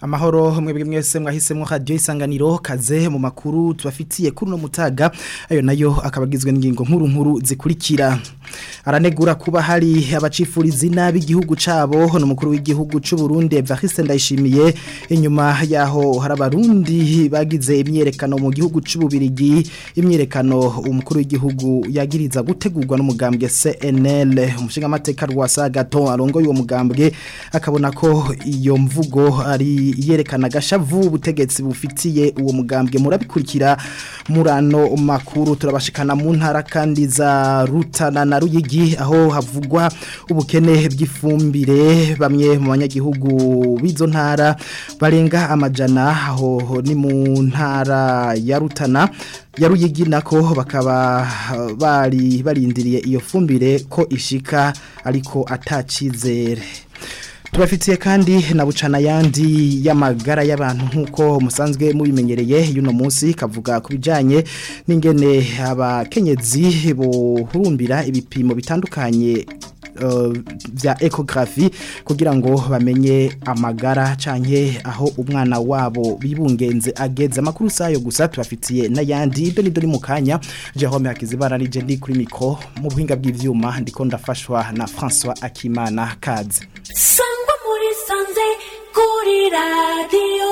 amahoro mwebwe mwese mwahisemo radio isanganiro kaze mu makuru tubafitiye kuri no mutaga ayo nayo akabagizwe n'ingingo nkuru nkuru zikurikira aranegura kuba hari abacifuriza inabi igihugu cabo no mukuru w'igihugu c'u Burundi Evariste Ndayishimiye inyuma yaho hari abarundi bagize imyerekano mu gihugu c'u Bubirigi imyerekano umukuru w'igihugu yagiriza gutegurwa n'umugambwe CNL umushinga amateka rwasa gato arongoye uwo mugambwe akabona ko iyo mvugo ari yerekana gashavu ubutegetsi bufitiye uwo mugambwe murabikurikira murano makuru turabashikana mu ntara kandi za Rutana na Ruyigi aho havugwa ubukene bw'ifumbire bamwe mu banyagihugu b'izo ntara barenga amajana aho ni mu ntara ya Rutana ya Ruyigi nako bakaba bari barindiriye iyo fumbire ko ishika ariko atacizere Tubafitiye kandi na bucana yandi y'amagara y'abantu nkuko musanzwe mubimenyereye yuno munsi kavuga kubijanye n'ingene abakenyezi bohurumbira ibipimo bitandukanye uh, vya ecography kugira ngo bamenye amagara canke aho umwana wabo bibungenze ageze amakuru sayo gusa tubafitiye n'ayandi ibyo nido ni mukanya Jerome Hakizibara nije ndi kuri mikro mu buhinga bw'ivyuma ndiko ndafashwa na François Akimana Kaze sangwa muri sanze kuri radio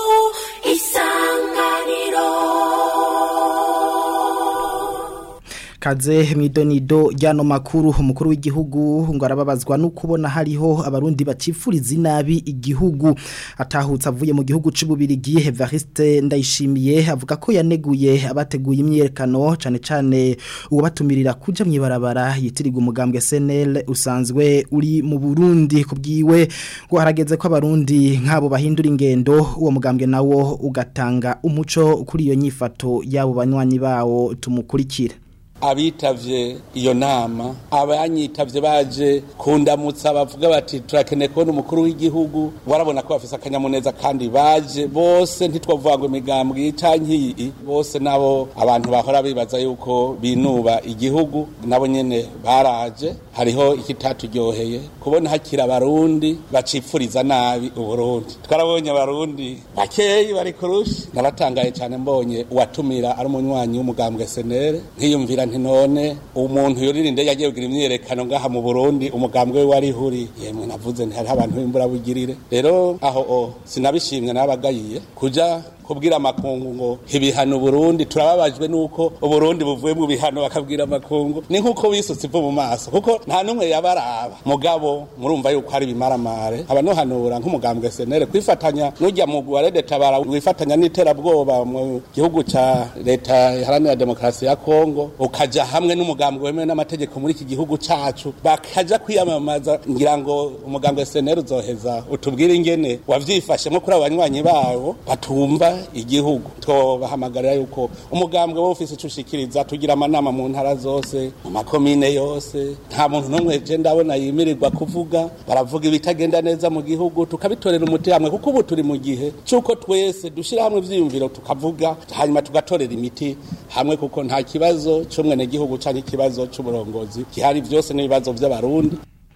isanganiro kaze mwidonido ryano makuru umukuru w'igihugu ngo arababazwa no kubona hariho abarundi bacifuriza inabi igihugu atahutse avuye mu gihugu c'ububirigi Evariste Ndayishimiye avuga ko yaneguye abateguye imyerekano cane cane uwo batumirira kuja mwibarabara yitiriga umugambwe SNL usanzwe uri mu Burundi kubwiwe ngo harageze ko abarundi nkabo bahindura ingendo uwo mugambwe nawo ugatanga umuco kuri iyo nyifato yabo banywanyi bawo tumukurikira abitavye iyo nama abanyitavye baje kundamutsa bavuga bati turakeneye kubona umukuru w'igihugu warabona ko bafise akanyamuneza kandi baje bose ntitwavuga ngo imigambwe canke iyi bose nabo abantu bahora bibaza yuko binuba igihugu nabo nyene baraje hariho ikitatujyoheye kubona hakira abarundi bacipfuriza nabi uburundi twarabonye abarundi bakeyi bari kurushi naratangaye cane mbonye uwatumira ari umunywanyi w'umugambwe senere nkiyumvira nti none umuntu yurira indege agiye kugira imyerekano ngaha mu Burundi umugambwe we wari huri yemwe navuze nti hari abantu b'imbura bugirire rero aho o sinabishimye nabagayiye kuja kubwira amakungu ngo ibihano Burundi turababajwe nuko Burundi buvuye mu bihano bakabwira amakungu ni nkuko wisutse ivu mu maso kuko nta numwe yabaraba mugabo murumva yuko hari bimaramare abanohanura nk'umugambwe senere kwifatanya n'ujya mu Guarede tabara wifatanya n'iterabwoba mu gihugu ca leta iharanira demokarasi ya Kongo ukaja hamwe n'umugambwe wemewe n'amategeko muri iki gihugu cacu bakaja kwiyamamaza ngira ngo umugambwe senere uzoheza utubwire ingene wavyifashe nko kuri abanywanyi bawo batumva igihugu tubahamagarira yuko umugambwe wo ufise icushikiriza tugira amanama mu ntara zose mu makomine yose nta muntu n'umwe je ndabona yimirirwa kuvuga baravuga ibitagenda neza mu gihugu tukabitorera umuti hamwe kuko ubu turi mu gihe c'uko twese dushira hamwe ivyiyumviro tukavuga hanyuma tugatorera imiti hamwe kuko nta kibazo c'umwene gihugu canke ikibazo c'uburongozi gihari vyose n'ibibazo vy'abarundi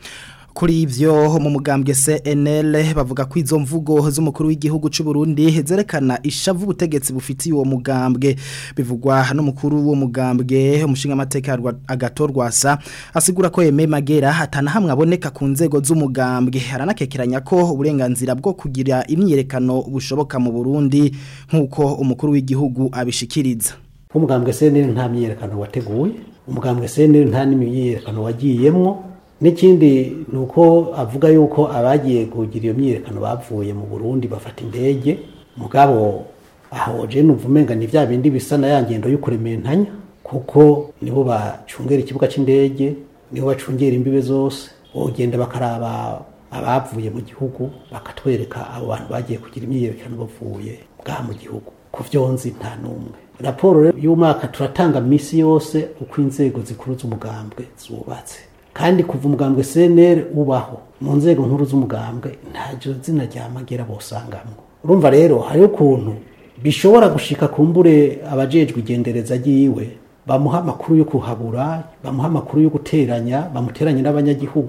kuri ivyo mu mugambwe CNL bavuga ko izo mvugo z'umukuru w'igihugu c'u Burundi zerekana ishavu ubutegetsi bufitiye uwo mugambwe bivugwa n'umukuru w'uwo mugambwe umushinga amateka agatorwasa asigura ko Aime Magera hatana hamwe aboneka ku nzego z'umugambwe aranakekeranya ko uburenganzira bwo kugira imyerekano bushoboka mu Burundi nk'uko umukuru w'igihugu abishikiriza umugambwe CNL nta myerekano wateguye umugambwe CNL nta n'imyerekano wagiyemwo n'ikindi ni uko avuga yuko abagiye kugira iyo myiyerekano bavuye mu burundi bafata indege mugabo aho je numva umenga ni vya bindi bisa na ya ngendo y'ukurementanya kuko nibo bacungera ikibuga c'indege nibo bacungera imbibe zose bogenda bakaraba abavuye mu gihugu bakatwereka abo bantu bagiye kugira imyiyerekano bavuye bwa mu gihugu ku vyonzi nta n'umwe raporo y'umwaka turatanga misi yose uko inzego zikuru z'umugambwe zubatse kandi kuva umugambwe CNL ubaho mu nzego nkuru z'umugambwe ntajo zina rya magera bosangamwe urumva rero hariho ukuntu bishobora gushika kumbure abajejwe igendereza ryiwe bamuha amakuru yo kuhabura bamuha amakuru yo guteranya bamuteranye n'abanyagihugu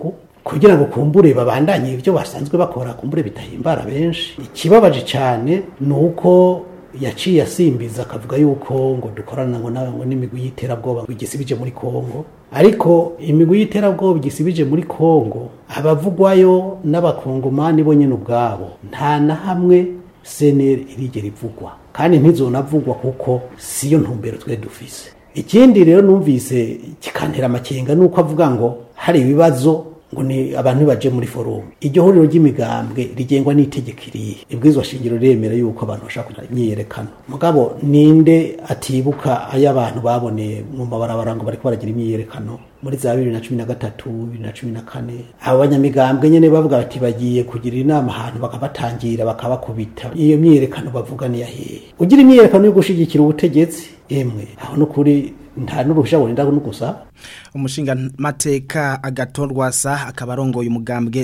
kugira ngo kumbure babandanye ibyo basanzwe bakora kumbure bitahimbara benshi ikibabaje cyane ni uko yaciye asimbiza akavuga yuko ngo dukorana ngo na- ngo n'imigwi y'iterabwoba ngo igisibije muri Kongo ariko imigwi y'iterabwoba igisibije muri Kongo abavugwayo n'abakongomani bo nyine ubwabo nta na hamwe seneri irigera ivugwa kandi ntizonavugwa kuko siyo ntumbero twe dufise ikindi rero numvise kikantera amakenga nuko avuga ngo hari ibibazo ngo ni abantu baje muri forumu iryo huriro ry'imigambwe rigengwa n'itegeko irihe ibwirizwa shingiro riremera yuko abantu bashaka kugira imyiyerekano mugabo ninde atibuka ayo abantu baboneye mu mabarabara ngo bariko baragira imyiyerekano muri za bibiri na cumi na gatatu bibiri na cumi na kane abo banyamigambwe nyene bavuga bati bagiye kugira inama ahantu bakabatangira bakabakubita iyo myiyerekano bavuga ni yahehe ugira imyiyerekano yo gushigikira ubutegetsi emwe aho nukuri nta n'uruhusha burinda no gusaba umushinga mateka agatorwasa akaba arongoye umugambwe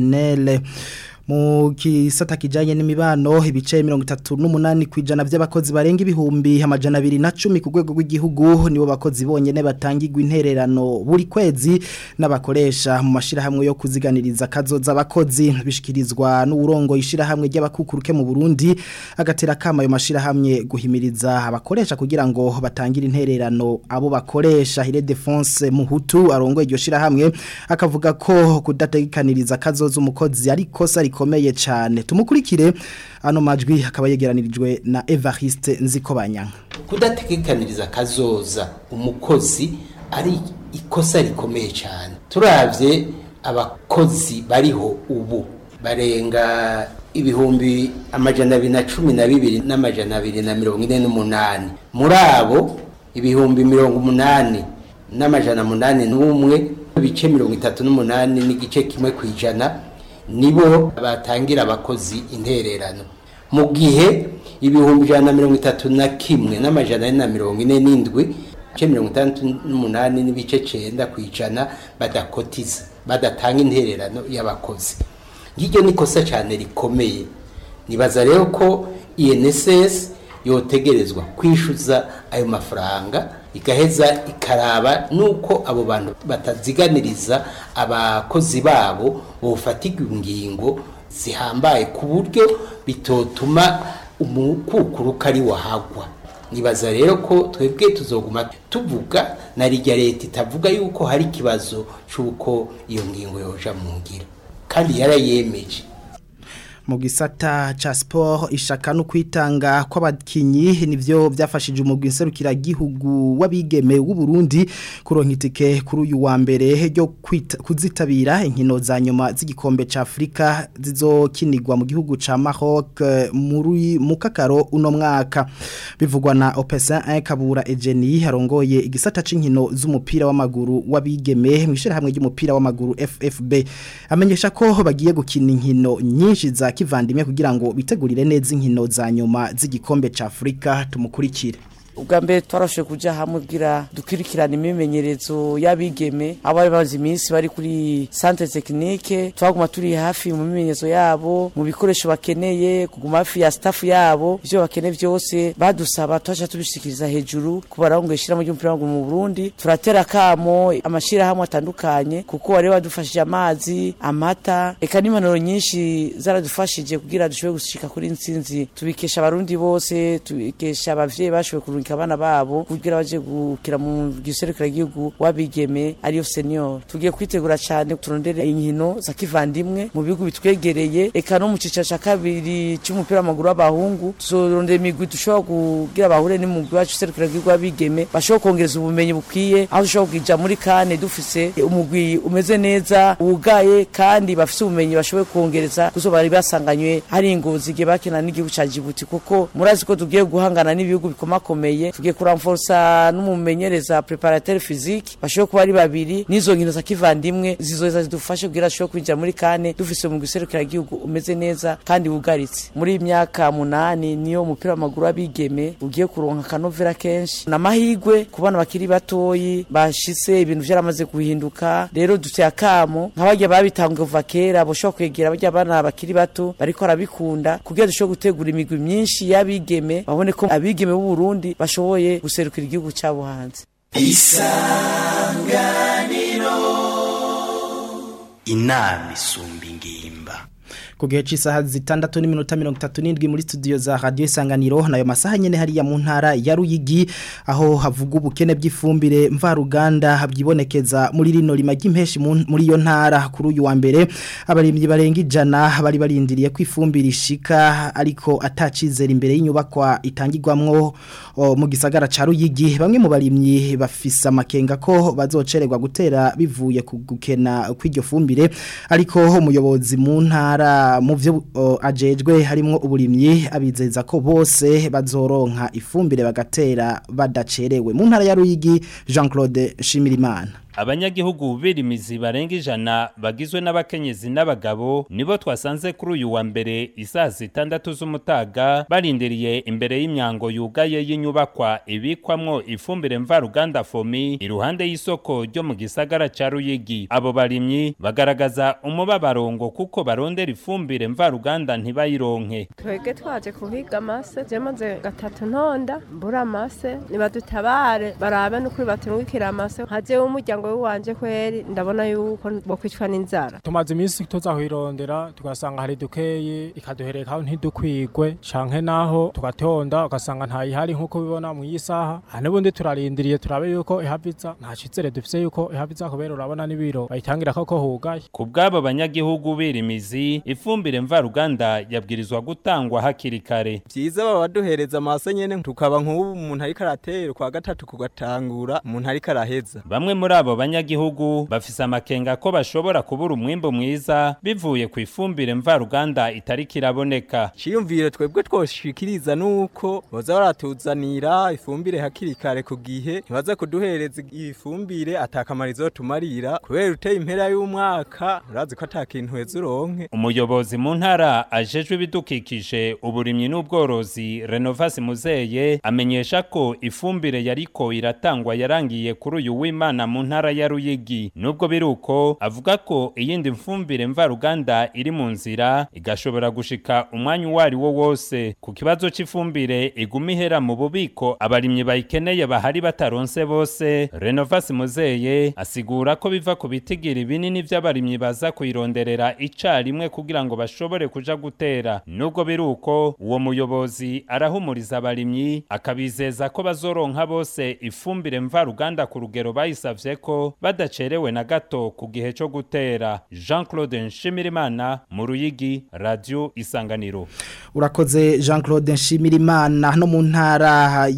CNL mu kisata kijanye n'imibano ibice 38 kwijana by'abakozi barenga ibihumbi amajana 210 ku rwego rw'igihugu nibo bakozi bonyene batangirwa intererano buri kwezi n'abakoresha mu mashirahamwe yo kuziganiriza kazoza abakozi bishikirizwa n'urongo ishirahamwe ry'abakukuruke mu Burundi agatera kama ayo mashirahamwe guhimiriza abakoresha kugira ngo batangire intererano abo bakoresha Hire Defense Muhutu arongo iryo shirahamwe akavuga ko kudategekaniriza kazoza umukozi ari kosa rikomeye cyane tumukurikire ano majwi akaba yegeranirijwe na Evariste Nzikobanyanga kudategekaniriza kazoza umukozi ari ikosa rikomeye cyane turavye abakozi bariho ubu barenga ibihumbi amajana abiri na cumi na bibiri n'amajana abiri na mirongo ine n'umunani muri abo ibihumbi mirongo umunani n'amajana munani n'umwe ibice mirongo itatu n'umunani n'igice kimwe ku ijana nibo batangira abakozi intererano mu gihe ibihumbi ijana na mirongo itatu na kimwe n'amajana ane na mirongo ine n'indwi ibice mirongo itandatu n'umunani n'ibice cenda ku ijana badakotiza badatanga intererano y'abakozi ngiryo ni ikosa cyane rikomeye nibaza rero ko INSS yotegerezwa kwishyuza ayo mafaranga igaheza ikaraba nuko abo bantu bataziganiriza abakozi babo bofatirwa ingingo zihambaye ku buryo bitotuma umukukuruka ari wahagwa nibaza rero ko twebwe tuzoguma tuvuga na rijya leta itavuga yuko hari ikibazo cy'uko iyo ngingo yoja mu ngiro kandi yarayemeje mu gisata cha sport ishaka no kwitanga kw'abakinyi nivyo byafashije umugwi nserukira gihugu wabigeme w'u Burundi kuronka itike kuri uyu wa mbere ryo kuzitabira inkino za nyuma z'igikombe ca Afrika zizokinirwa mu gihugu ca Maroc muri mukakaro uno mwaka bivugwa na Opesa 1 Kabura Ejeni harongoye igisata c'inkino z'umupira w'amaguru wabigeme mwishira hamwe ry'umupira w'amaguru FFB amenyesha ko bagiye gukina inkino nyinshi za kivandimwe kugira ngo bitegurire neza inkino za nyuma z'igikombe ca Afrika tumukurikire ubwa mbere twarashoboye kujya hamwe kugira dukurikirane imimenyerezo y'abigeme abo bari bamaze iminsi bari kuri centre technique twaguma turi hafi mu mimenyerezo yabo mu bikoresho bakeneye kuguma hafi ya staff yabo ivyo bakeneye byose badusaba twaca tubishikiriza hejuru kubarango ishira ry'umupira w'amaguru mu Burundi turatera kamo amashira hamwe atandukanye kuko bari badufashije amazi amata eka n'impanuro nyinshi zaradufashije kugira dushobore gushika kuri intsinzi tubikesha abarundi bose tubikesha abavyeyi bashoboye kurungika abana babo kugira baje gukira mu giserukira gihugu wabigeme ariyo senior tugiye kwitegura cyane turondere inkino za kivandimwe mu bihugu bitwegereye eka no mu cica ca kabiri cy'umupira w'amaguru w'abahungu tuzorondera imigwi dushobora kugira bahure n'umugwi wacu serukira gihugu wabigeme bashobora kongereza ubumenyi bukwiye aho dushobora kuja muri kane dufise umugwi umeze neza wugaye kandi bafise ubumenyi bashoboye kongereza kuzo bari basanganywe hari ingozi igihe bakina n'igihugu ca Djibouti kuko murazi ko tugiye guhangana n'ibihugu bikomakomeye tugiye kuramforsa n'umumenyereza preparateur physique bashobora kuba ari babiri n'izo nkino za kivandimwe zizoza zidufashe kugira ashobore kwinjira muri kane dufise mu giserukira gihugu umeze neza kandi wugaritse muri iyi myaka munani niyo umupira w'amaguru w'abigeme ugiye kuronka akanovera kenshi n'amahigwe ku bana bakiri batoyi bashitse ibintu vyaramaze guhinduka rero duteye akamo nk'abarya babitanguye kuva kera boshobora kwegera barya bana bakiri bato bariko barabikunda kugira dushobore gutegura imigwi myinshi y'abigeme babone ko abigeme b'u Burundi bashoboye guserukira igihugu cyabo hanze inama isumba ingimba ku gihe cy'isaha zitandatu n'iminota mirongo itatu n'indwi muri studio za radiyo isanganiro nayo masaha nyine hariya mu ntara ya ruyigi aho havuga ubukene bw'ifumbire mvaruganda byibonekeza muri rino rima ry'impeshi muri iyo ntara kuri uyu wa mbere abarimyi barenga ijana bari barindiriye ko ifumbire ishika ariko atacizera imbere y'inyubakwa itangirwamwo mu gisagara ca ruyigi bamwe mu barimyi bafise amakenga ko bazocererwa gutera bivuye ku gukena kw'iryo fumbire ariko umuyobozi mu ntara mu byo ajejwe harimo uburimyi abizeza ko bose bazoronka ifumbire bagatera badacerewe mu ntara ya Ruyigi Jean Claude Shimirimana abanyagihugu birimizi barenga ijana bagizwe n'abakenyezi n'abagabo nibo twasanze kuri uyu wa mbere isaha zitandatu z'umutaga barindiriye imbere y'imyango yugaye y'inyubakwa ibikwamwo ifumbire mvaruganda fomi iruhande y'isoko ryo mu gisagara ca Ruyigi abo barimyi bagaragaza umubabarongo kuko barondera ifumbire mvaruganda ntibayironke twege twaje kuhiga amase je maze gatatu ntonda mbura amase nibadutabare barabe n'ukuri batumwikira amase haje umuryango wanje kweri ndabona yuko bokwicwa n'inzara tumaze iminsi tuzahwirondera tugasanga hari dukeye ikaduhereka ntidukwigwe canke naho tugatonda ugasanga ntayihari nk'uko bibona mu yisaha n'ubundi turarindiriye turabe yuko ihaviza nta cizere dufise yuko ihaviza kubera urabona n'ibiro bayitangira koko hugaye ku bw'abo banyagihugu birimizi ifumbire mvaruganda yabwirizwa gutangwa hakiri kare vyiza baba baduhereza amase nyene tukaba nk'ubu umuntu ariko aratera kwa gatatu kugatangura umuntu ariko araheza bamwe muri abo banyagihugu bafise amakenga ko bashobora kubura umwimbo mwiza bivuye ku ifumbire mvaruganda itari kiraboneka ciyumvire twebwe twoshikiriza nuko boza baratuzanira ifumbire hakiri kare ku gihe ntibaza kuduhereza ifumbire atakamaro izotumarira kubera uteye impera y'umwaka urazi ko ata kintu heza uronke umuyobozi mu ntara ajejwe ibidukikije uburimyi n'ubworozi renovasi muzeye amenyesha ko ifumbire yariko iratangwa yarangiye kuri uyu w'imana mu ntara ya Ruyigi nubwo biruko avuga ko iyindi mfumbire mvaruganda iri mu nzira igashobora gushika umwanya uwari wo wose ku kibazo c'ifumbire iguma ihera mu bubiko abarimyi bayikeneye bahari bataronse bose Renovasi Muzeye asigura ko biva ku bitigiri binini vy'abarimyi baza kuyironderera icarimwe kugira ngo bashobore kuja gutera nubwo biruko uwo muyobozi arahumuriza abarimyi akabizeza ko bazoronka bose ifumbire mvaruganda ku rugero bayisavye ko badacerewe na gato ku gihe cyo gutera Jean Claude Nshimirimana mu Ruyigi Radio Isanganiro urakoze Jean Claude Nshimirimana no mu ntara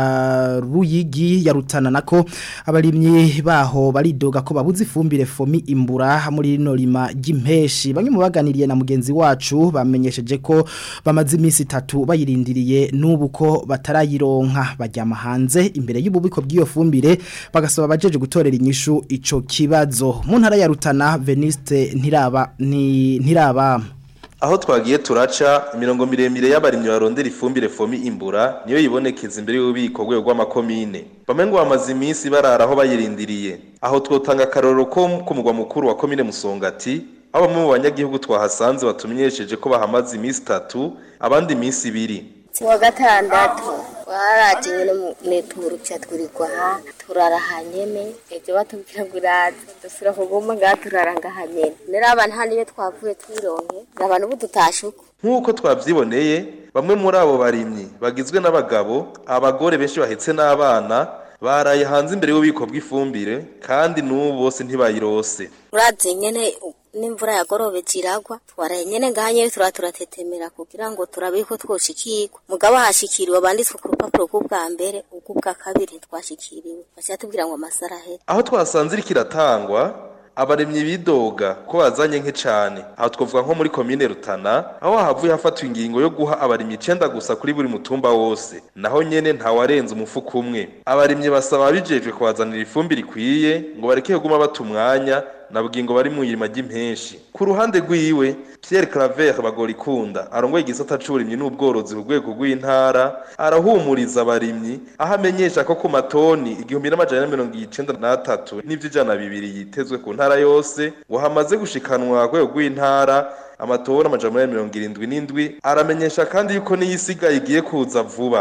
ya Ruyigi ya Rutana nako abarimyi baho baridoga ko babuze ifumbire fomi imbura muri rino rima ry'impeshi bamwe mu baganiriye na mugenzi wacu bamenyesheje ko bamaze iminsi itatu bayirindiriye n'ubu ko batarayironka bajyama hanze imbere y'ububiko bw'iyo fumbire bagasaba abajeje gutorera inyishu ico kibazo mu ntara ya Rutana Veniste ntiraba ni ntiraba aho twagiye turaca imirongo miremire y'abarimyi barondera ifumbire fomi imbura niyo yibonekeza imbere y'ububiko rwego rw'amakomine bamwe ngo bamaze iminsi barara aho bayirindiriye aho twotanga akarorero ko ku mugwa mukuru wa komine musongati aho bamwe mu banyagihugu twahasanze batumenyesheje ko bahamaze iminsi itatu abandi iminsi ibiri kuwa gatandatu waraje nyine mwituru cya twirigwa aha turara hanyene ibyo batubwira ngo uraza dusura kuguma ngaha turara ngaha nyene nero abantu hano iyo twavuye twironke abantu ubu tutashuka nk'uko twabyiboneye bamwe muri abo barimyi bagizwe n'abagabo abagore benshi bahetse n'abana baraye hanze imbere y'ububiko bw'ifumbire kandi n'ubu bose ntibayirose urazi nyene n'imvura yagorobeje iragwa twaraye nyene ngaha nyene tura turatetemera kugira ngo turabe ko twoshikirwa mugabo hashikiriwe banditswe ku rupapuro rw'ubwa mbere ubw'ubwa kabiri twashikiriwe bashaka tubwira ngo amasara ahera aho twasanze iriko iratangwa abaremyi bidoga ko bazanye nke cane aho twavuga nko muri komine Rutana aho havuye hafatwa ingingo yo guha abarimyi icenda gusa kuri buri mutumba wose naho nyene ntawarenza umufuko umwe abarimyi basaba bijejwe kubazanira ifumbire ikwiye ngo bareke kuguma bata umwanya nabwiye ngo bari mu irima ry'impenshi ku ruhande rwiwe Pierre Claver bagorikunda arongoye igisata c'uburimyi n'ubworozi ku rwego rw'intara arahumuriza abarimyi aho amenyesha ko ku matoni igihumbi n'amajana na mirongo icenda n'atatu n'ivy'ijana bibiri yitezwe ku ntara yose ngo hamaze gushikanwa ku rwego rw'intara amatoni amajana mirongo irindwi n'indwi aramenyesha kandi yuko n'iyisigaye igiye kuza vuba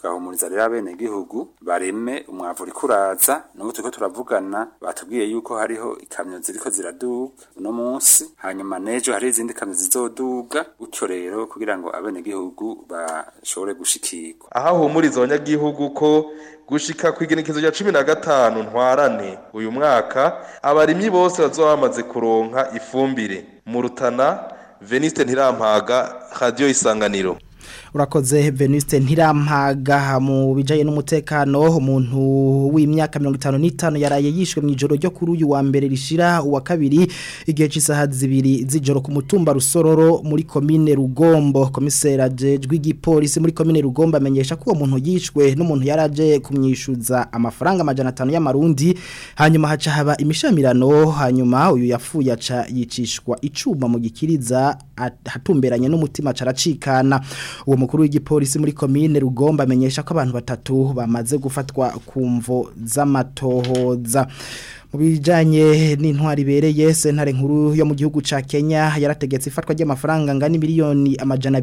tugahumuriza rero abenegihugu bareme umwavu uriko uraza nubwo turiko turavugana batubwiye yuko hariho ikamyo ziriko ziraduga uno munsi hanyuma n'ejo hari izindi kamyo zizoduga gutyo rero kugira ngo abenegihugu bashobore gushikirwa aho ahumuriza abanyagihugu ko gushika ku igenekezo rya cumi na gatanu ntwarane uyu mwaka abarimyi bose bazoba bamaze kuronka ifumbire mu rutana veniste ntirampaga radiyo isanganiro urakoze Venuste ntirampaga mu bijanye n'umutekano umuntu w'imyaka 55 yaraye yishwe mu ijoro ryo kuri uyu wa mbere rishira uwa kabiri igihe cy'isaha zibiri z'ijoro ku mutumba rusororo muri komine Rugombo komisera jejwe igipolisi muri komine Rugombo amenyesha ko uwo muntu yishwe n'umuntu yaraje kumyishuza amafaranga amajana 5 y'amarundi hanyuma haca haba imishamirano hanyuma uyu yafuye aca yicishwa icuma mu gikiriza hatumberanye n'umutima caracikana uwo mukuru w'igipolisi muri komine Rugomba amenyesha ko abantu batatu bamaze gufatwa ku mvo z'amatohoza mu bijanye n'intwari bereye sentare nkuru yo mu gihugu ca Kenya yarategetse ifatwa ry'amafaranga ngani miliyoni amajana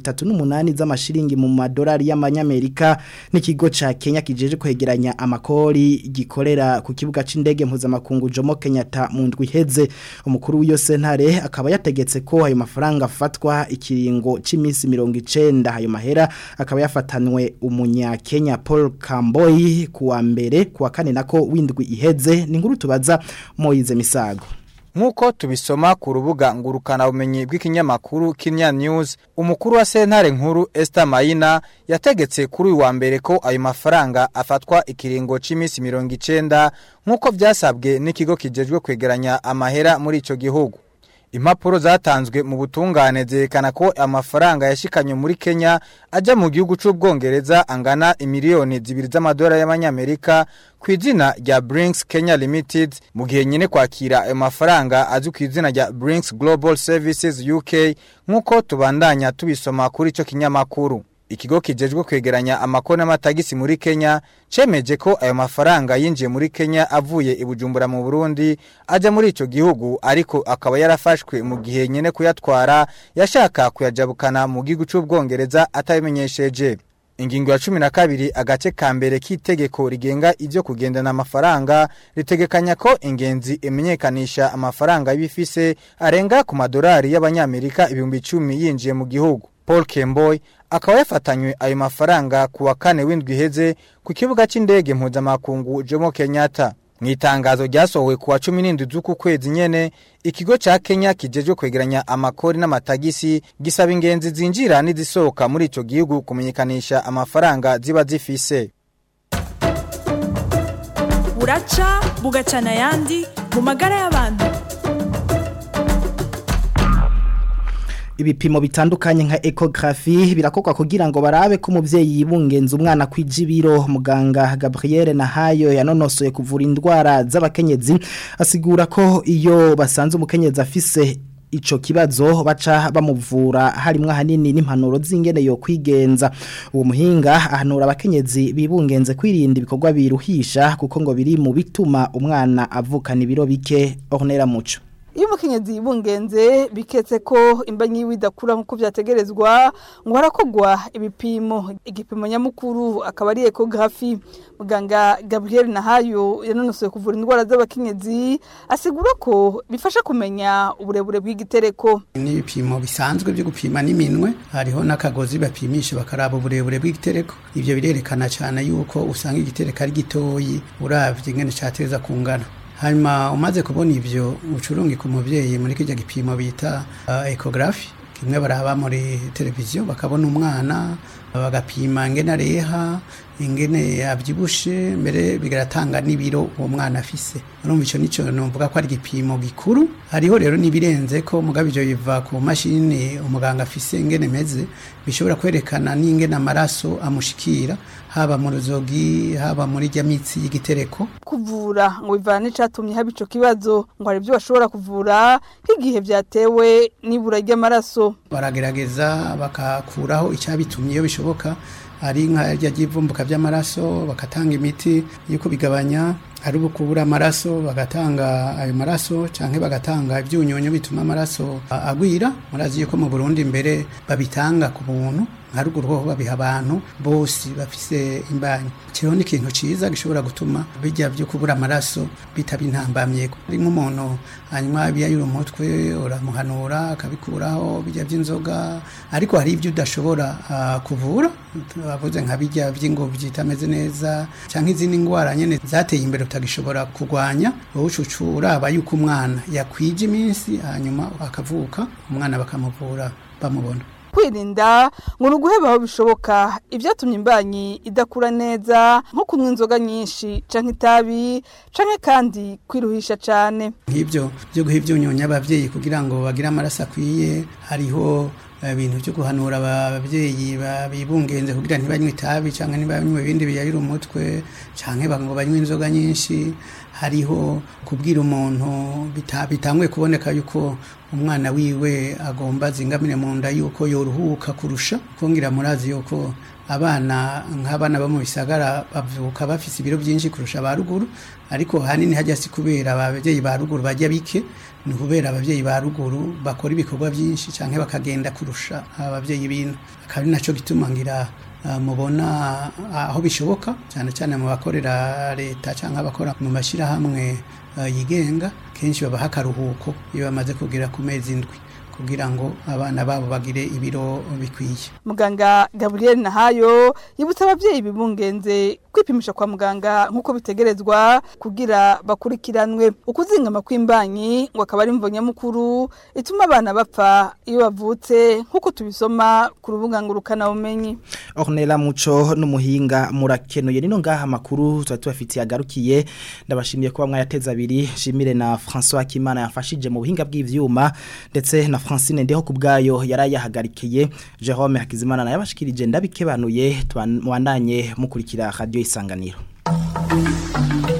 238 z'amashiringi mu madolari y'amanyamerika n'ikigo ca Kenya kijeje kwegeranya amakori gikorera ku kibuga c'indege mpuzamakungu Jomo Kenyatta mu ndwi iheze umukuru w'iyo sentare akaba yategetse ko ayo mafaranga afatwa ikiringo c'imisi 90 ayo mahera akaba yafatanwe umunya Kenya Paul Kamboy kuwa mbere kuwa kane nako windwi iheze ni nkuru tubaza Moize Misago Nkuko tubisoma ku rubuga ngurukana bumenyi bw'ikinyamakuru Kenya News umukuru wa sentare nkuru Esther Maina yategetse kuri uyu wa mbere ko ayo mafaranga afatwa ikiringo c'imisi 90 nkuko vyasabwe n'ikigo kijejwe kwegeranya amahera muri ico gihugu Impapuro zatanzwe mu butungane zerekana ko amafaranga yashikanye muri Kenya aja mu gihugu c'ubwongereza angana imiliyoni zibiri z'amadolari y'amanyamerika ku izina rya Brinks Kenya Limited mu gihe nyine kwakira ayo mafaranga azwi ku izina rya Brinks Global Services UK nk'uko tubandanya tubisoma kuri ico kinyamakuru Ikigo kijejwe kwegeranya amakona n'amatagisi muri Kenya cemeje ko ayo mafaranga yinjiye muri Kenya avuye ibujumbura mu Burundi aja muri ico gihugu ariko akaba yarafashwe mu gihe nyene kuyatwara yashaka kuyajabukana mu gihugu c'ubwongereza atabimenyesheje Ingingo ya cumi na kabiri agace ka mbere k'itegeko rigenga ivyo kugendana amafaranga ritegekanya ko ingenzi imenyekanisha amafaranga y'ibifise arenga ku madolari y'abanyamerika ibihumbi icumi yinjiye mu gihugu. Paul Kemboy akaba yafatanywe ayo mafaranga ku wa kane w'indwi iheze ku kibuga c'indege mpuzamakungu Jomo Kenyatta. Mu itangazo ryasohowe ku wa 17 z'uku kwezi nyene ikigo ca Kenya kijejwe kwegeranya amakori n'amatagisi gisaba ingenzi zinjira n'izisohoka muri ico gihugu kumenyekanisha amafaranga ziba zifise. buraca bugacana ayandi mu magara y'abantu ibipimo bitandukanye nka ecography birakokwa kugira ngo barabe ko umuvyeyi yibungenza umwana kwijibiro muganga Gabriel Nahayo yanonosoye kuvura indwara z'abakenyezi asigura ko iyo basanze umukenyezi afise ico kibazo baca bamuvura harimwo hanini n'impanuro z'ingene yo kwigenza uwo muhinga ahanura abakenyezi bibungenze kwirinda ibikorwa biruhisha kuko ngo biri mu bituma umwana avukana ibiro bike ornera muco iyo umukenyezi yibungenze biketse ko imba nyiwe idakura nk'uko byategerezwa ngo harakogwa ibipimo igipimo nyamukuru akaba ari ekogarafi muganga gabriel nahayo yanonosoye kuvura indwara z'abakenyezi asigura ko bifasha kumenya uburebure bw'igitereko n'ibipimo bisanzwe byo gupima n'iminwe hariho n'akagozi bapimisha bakaraba uburebure bw'igitereko ibyo birerekana cyane yuko usanga igitereko ari gitoyi uravye ingene cateza kungana hanyuma umaze kubona ibyo ucurungika umubyeyi muri kijya gipimo bita ekogarafi kimwe baraba muri televiziyo bakabona umwana bagapima ingene areha ingene abyibushe mbere bigatanga n'ibiro uwo mwana afise urumva icyo nicyo numvuga ko ari igipimo gikuru hariho rero n'ibirenze ko mugabo ibyo biva ku mashini umuganga afise ingene meze bishobora kwerekana n'ingene amaraso amushikira haba mu ruzogi haba muri rya mitsi y'igitereko kuvura ngo bivana n'icatumye haba ico kibazo ngo hari ibyo bashobora kuvura nk'igihe byatewe n'ibura ry'amaraso baragerageza bakakuraho icyabitumye iyo bishoboka ari nka rya ry'ivumbuka by'amaraso bakatanga imiti yo kubigabanya ari ukubura amaraso bagatanga ayo maraso cyangwa bagatanga ibyunyunyu bituma amaraso agwira murazi yuko mu Burundi imbere babitanga ku buntu nka ruguru ho babiha abantu bose bafise imbanyi kiriho ni ikintu ciza gishobora gutuma bijya byo kubura amaraso bitaba intambamye ari nk'umuntu hanyuma biyayura umutwe uramuhanura akabikuraho bijya by'inzoga ariko hari ibyo udashobora uh, kuvura bavuze nka bijya by'ingobyi itameze neza cyangwa izindi ndwara nyene zateye imbere utagishobora kurwanya wowe ucucu uraba yuko umwana yakwije iminsi hanyuma akavuka umwana bakamuvura bamubona kwirinda ngo ni uguheba aho bishoboka ibyatumye imbanyi idakura neza nko kunywa inzoga nyinshi canke itabi canke kandi kwiruhisha cane nk'ibyo byo guha ibyunyunya ababyeyi kugira ngo bagire amaraso akwiye hariho ibintu byo guhanura ababyeyi bibungenze kugira ntibanywe itabi cyangwa ntibanywe ibindi biyayira umutwe cyangwa ngo banywe inzoga nyinshi hariho kubwira umuntu bitanguye kuboneka yuko umwana wiwe agomba zingamire mu nda yuko yoruhuka kurusha kongera murazi yuko abana nk'abana bo mu bisagara bavuka bafise ibiro byinshi kurusha ba ruguru ariko hanini hajya si kubera ababyeyi ba ruguru bajya bike ni kubera ababyeyi ba ruguru bakora ibikorwa byinshi cyangwa bakagenda kurusha ababyeyi bino akaba ari nacyo gituma ngira mubona aho bishoboka cyane cyane mu bakorera leta cyangwa abakora mu mashyirahamwe yigenga kenshi babaha akaruhuko iyo bamaze kugera ku mezi indwi kugira ngo abana babo bagire ibiro bikwiye muganga gaburiyeri nahayo yibutsa ababyeyi bibungenze kwipimisha kwa muganga nk'uko bitegerezwa kugira bakurikiranwe ukuzingama kw'imbanyi ngo akaba ari imvo nyamukuru ituma abana bapfa iyo bavutse nk'uko tubisoma ku rubuga ngurukanabumenyi Ornella Muco n'umuhinga murakenuye nino ngaha makuru tuba tubafitiye agarukiye ndabashimiye kuba mwayateza abiri shimire na François Kimana yafashije mu buhinga bw'ivyuma ndetse na Francine ndeho kubgayo yarayahagarikiye Jerome Hakizimana na yabashikirije ndabikebanuye twandanye mukurikira radio isanganiro